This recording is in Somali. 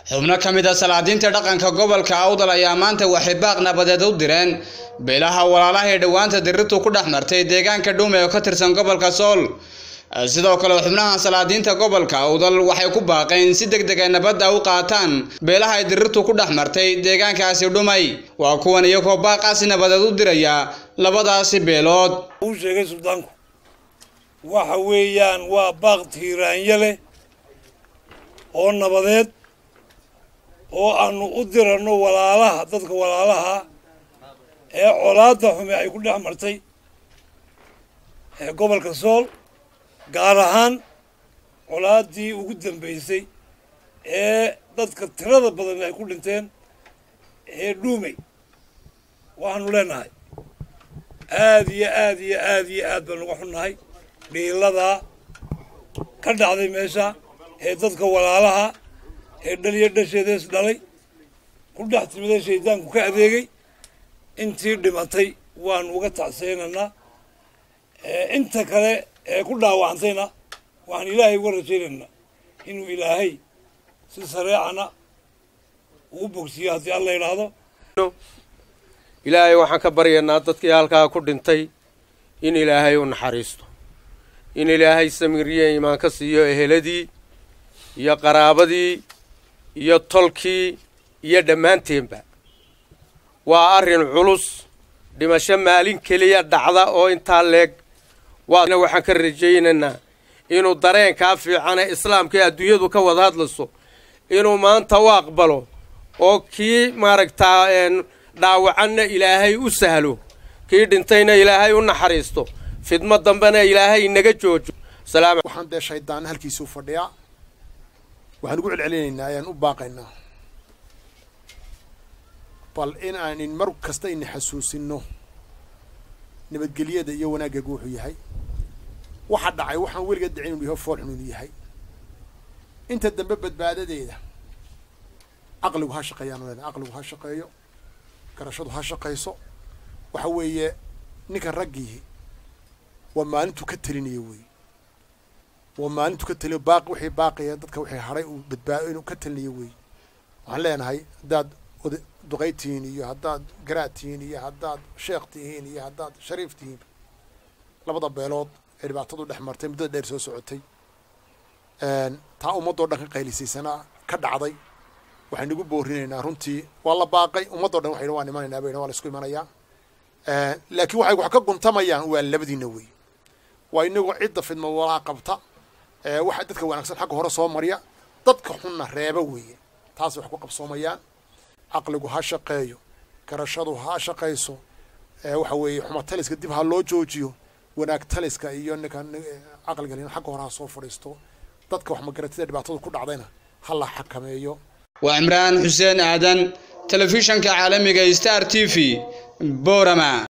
xubno ka mid a salaadiinta dhaqanka gobolka awdal ayaa maanta waxay baaq nabadeed u direen beelaha walaalaha ee dhowaanta dirirtu ku dhex martay deegaanka dhuume oo ka tirsan gobolka sool sidoo kale xubnaha salaadiinta gobolka awdal waxay ku baaqeen si deg deg ay nabadda u qaataan beelaha ay dirirtu ku dhex martay deegaankaasi dhumay waa kuwan iyagoo baaqaasi nabadeed u diraya labadaasi beelood uu sheegay suldaanku waxa weeyaan waa baaq tiiraanya leh oo nabadeed oo aanu u diranno walaalaha dadka walaalaha ee colaadda xume ay ku dhex martay ee gobolka sool gaar ahaan colaaddii ugu dambeysay ee dadka tirada badan ay ku dhinteen ee dhuumey waxaanu leenahay aada iyo aada iyo aada iyo aad baan uga xunnahay dhiiladaa ka dhacday meesha ee dadka walaalaha ee dhaliyo dhasheedees dhalay ku dhex timiday shaydaanku ka adeegay intii dhimatay waanu uga tacseynaynaa inta kale ee ku dhaawacantayna waxaan ilaahay uga rajaynaynaa inuu ilaahay si sareecana ugu bogsiyo haddii alla yidhaahdo ilaahay waxaan ka baryaynaa dadkii halkaa ku dhintay in ilaahay u naxariisto in ilaahay samiriye imaan ka siiyo eheladii iyo qaraabadii iyo tolkii iyo dhammaanteenba waa arrin culus dhimasho maalin keliya dhacda oo intaa leeg waana waxaan ka rajaynaynaa inuu dareenkaa fiicane islaamka ee adduunyadu ka wada hadlayso inuu maanta u aqbalo oo kii maaragtaa dhaawacanna ilaahay u sahlo kii dhintayna ilaahay u naxariisto fidmo dambena ilaahay inaga joojo waxaan dee shaydaan halkiisuu fadhiyaa waxaan ugu celcelinaynaa ayaan u baaqaynaa bal in aanin mar kasta ina xasuusinno nabadgelyada iyo wanaaggagu wuxuu yahay waxa dhacay waxaan weligeed dhicin inuu yahay fool xun inuu yahay inta dambe badbaadadeeda caqligu ha shaqeeyaan leena caqligu ha shaqeeyo garashadu ha shaqayso waxa weeye ninkan raggiihi waa maalintuu ka telinayo wey waa maalintuu ka teliyo baaqi wixii baaqaya dadka wixii hadhay uu badbaado inuu ka telinayo wey waxaan leenahay haddaad oda duqay tihiin iyo haddaad garaad tihiin iyo haddaad sheekh tihiin iyo haddaad shariif tihiin labada beelood ee dhibaatadu dhex martay muddada dheer soo socotay taa ummaddoo dhan ka qaylisaysanaa ka dhacday waxaan nagu boorinaynaa runtii waa la baaqay ummaddoo dhan waxay waan imanaynaa bayna waa la isku imanayaa laakiin waxay wax ka guntamayaan waa labadiina wey waa inagoo cidda fidma walaa qabta waxa dadka wanaagsan xagga hore soo marya dadka xunna reeba weeye taas wax ku qabsoomayaan caqligu ha shaqeeyo garashadu ha shaqayso waxa weeye xuma taliska dib ha loo joojiyo wanaag taliska iyo ninkan caqliga xagga hore ha soo fadhiisto dadka wax magaratida dhibaatadu ku dhacdayna ha la xakameeyo waa cimraan xuseen aadan telefishanka caalamiga star t v boorama